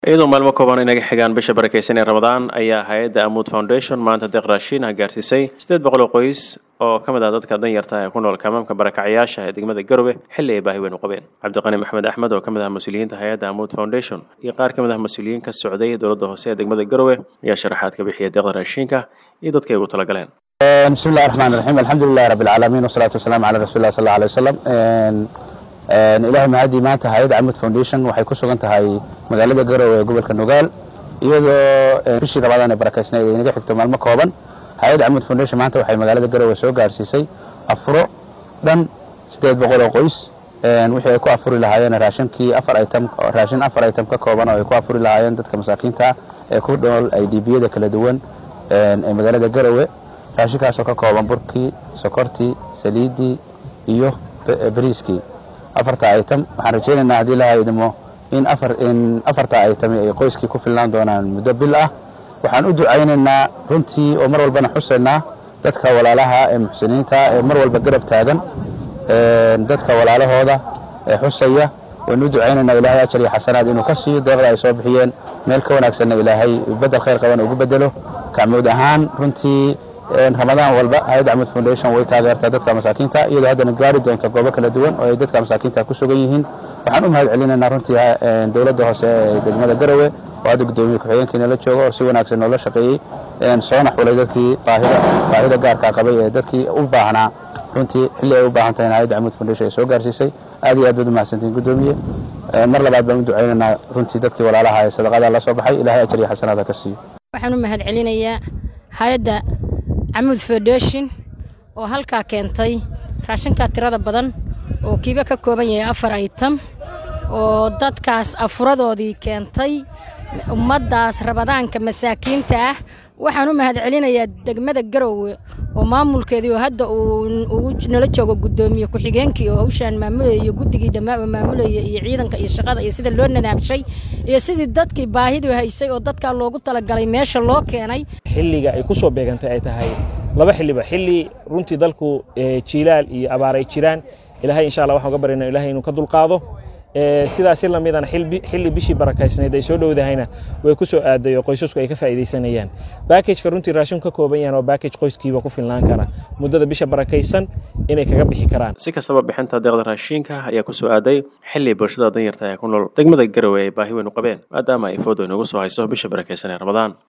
iyadoo maalmo kooban inaga xigaan bisha barakeysan ee ramadaan ayaa hay-adda amuud foundation maanta deeq raashiin ah gaarsiisay siddeed boqol oo qoys oo ka mid ah dadka danyarta ee ku nool kamaamka barakacyaasha ee degmada garowe xilli ay baahi weyn u qabeen cabdiqani maxmed axmed oo ka mid ah mas-uuliyiinta hay-adda amuud foundation iyo qaar ka mid ah mas-uuliyiin ka socday dowladda hoose ee degmada garowe ayaa sharaxaad ka bixiyay deeqda raashiinka iyo dadka ay ugu talagaleen bismi illahi raxmaan raxiim alxamdulilahi rabbi alcaalamiin wasalaatu wasalaamu calaa rasuuli llah sal alla alay wasalam ilahay mahadii maanta hay-adda camud foundation waxay ku sugan tahay magaalada garowe ee gobolka nugaal iyadoo bishii ramadaan ee barakeysnayd ay inaga xigto maalmo kooban hay-adda camud foundation maanta waxay magaalada garowe soo gaarsiisay afuro dhan siddeed boqol oo qoys wixii ay ku afuri lahaayeen raashinkii afar item raashin afar item ka kooban oo ay ku afuri lahaayeen dadka masaakiinta ah ee ku nool idbiyada kala duwan ee magaalada garowe raashinkaasoo ka kooban burkii sokortii saliiddii iyo bariiskii afarta item waxaan rajaynaynaa haddii la haydimo in in afarta itami ay qoyskii ku filnaan doonaan muddo bil ah waxaan u ducaynaynaa runtii oo mar walbana xusaynaa dadka walaalaha ee muxsiniinta ee mar walba garab taagan dadka walaalahooda ee xusaya waynu u ducaynaynaa ilaahay ajar iyo xasanaad inuu ka siiyo deeqda ay soo bixiyeen meel ka wanaagsanna ilaahay bedel khayr qaban ugu bedelo kacmood ahaan runtii ramadaan walba hay-adda camud foundation way taageertaa dadka masaakiinta iyadoo haddana gaari doonta goobo kala duwan oo ay dadka masaakiinta ku sugan yihiin waxaan u mahad celinaynaa runtii dowladda hoose ee degmada garowe oo hadda guddoomiye ku-xigeenkiina la jooga oo si wanaagsan noola shaqeeyey soona xulay dadkii baahida gaarkaa qabay ee dadkii u baahnaa runtii xilli ay u baahan tahay hay-adda camud foundation ay soo gaarsiisay aad iyo aad baad u mahadsantiin guddoomiye mar labaad baan u ducaynaynaa runtii dadkii walaalaha ee sadaqada la soo baxay ilahay ajar iyo xasanaada ka siiyo waxaan u mahad celinayaa hay-adda camuud foundation oo halkaa keentay raashinkaa tirada badan oo kiiba ka kooban yahay afar item oo dadkaas afuradoodii keentay ummaddaas rabadaanka masaakiinta ah waxaan u mahad celinayaa degmada garowe oo maamulkeedii oo hadda uu nala joogo guddoomiye ku-xigeenkii oo hawshaan maamulaya iyo guddigii dhammaa maamulaya iyo ciidanka iyo shaqada iyo sida loo nadaamshay iyo sidii dadkii baahidu haysay oo dadkaa loogu talagalay meesha loo keenay xilliga ay ku soo beegantay ay tahay laba xilliba xilli runtii dalku jiilaal iyo abaar ay jiraan ilaahay insha allah waxaan uga baryana ilahay inuu ka dulqaado sidaasi lamidana xilli bishii barakaysnayd ay soo dhowdahayna way ku soo aaday oo qoysasku ay ka faa'iidaysanayaan baakajka runtii raashin ka kooban yahan oo baakaj qoyskiiba ku filnaan kara muddada bisha barakaysan inay kaga bixi karaan si kastaba bixinta deeqda raashiinka ayaa ku soo aaday xilli bulshada danyarta ee ku nool degmada garowe ay baahi weyn u qabeen maadaama ay foodo inagu soo hayso bisha barakaysan ee ramadaan